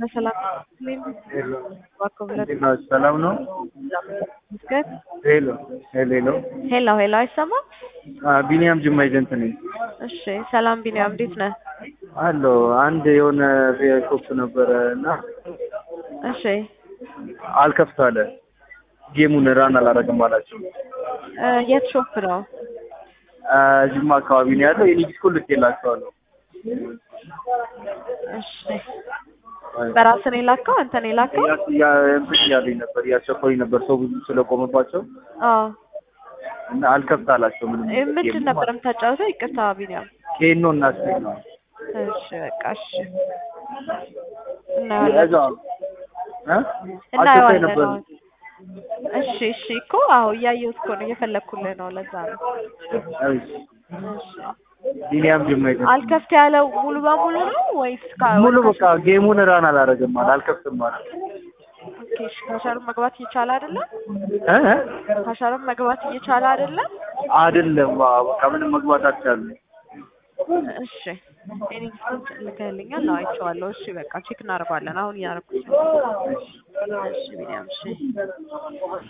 በሰላም ሰላም ነው። ምስገን ሄሎ ሄሎ ሄሎ ሄሎ ሄሎ፣ አይሰማም? ቢኒያም ጅማ ኤጀንት ነኝ። እሺ፣ ሰላም ቢኒያም፣ እንዴት ነህ? አሎ አንድ የሆነ ሾፕ ነበረ እና እሺ፣ አልከፍት አለ። ጌሙን ራን አላረግም አላቸው። እ የት ሾፕ ነው? አ፣ ጅማ አካባቢ ነው ያለው። የኔ ዲስኮ ልኬላቸዋለሁ። እሺ፣ በራስህ ነው የላከው? አንተ ነው የላከው? ያ- ያ- እንትን እያሉኝ ነበር እያስቸኮሉኝ ነበር ሰው ብዙ ስለቆመባቸው አዎ። እና አልከፍት አላቸው። ምንም እ ምንድን ነበር የምታጫውተው? ይቅርታ ቢኒያም። ኬኖ እና ስቴክ ነው እሺ፣ በቃ እሺ፣ እናየዋለን እዛ እ አስቸኳይ እናየዋለን ነበር። አሁን። እሺ እሺ፣ እኮ አዎ፣ እያየሁት እኮ ነው፣ እየፈለግኩልህ ነው። ለዛ ነው። እሺ። እሺ ቢኒያም ጅማ ኤጀንት አልከፍት ያለው ሙሉ በሙሉ ነው ወይስ ካ- ሙሉ ወይስ በቃ ጌሙን ራን አላረግም አለ። አልከፍትም አለ። ኦኬ፣ እሺ፣ ካሻሩን መግባት እየቻለ አይደለም? እ እ? ካሻሩን መግባት እየቻለ አይደለም? አይደለም አዎ፣ በቃ ምንም መግባት አልቻልንም። እሺ እኔ ልከህልኛል? አዎ አይቼዋለሁ። እሺ በቃ ቼክ እናደርገዋለን። አሁን እያደረኩት ነው። እሺ ቢኒያም እሺ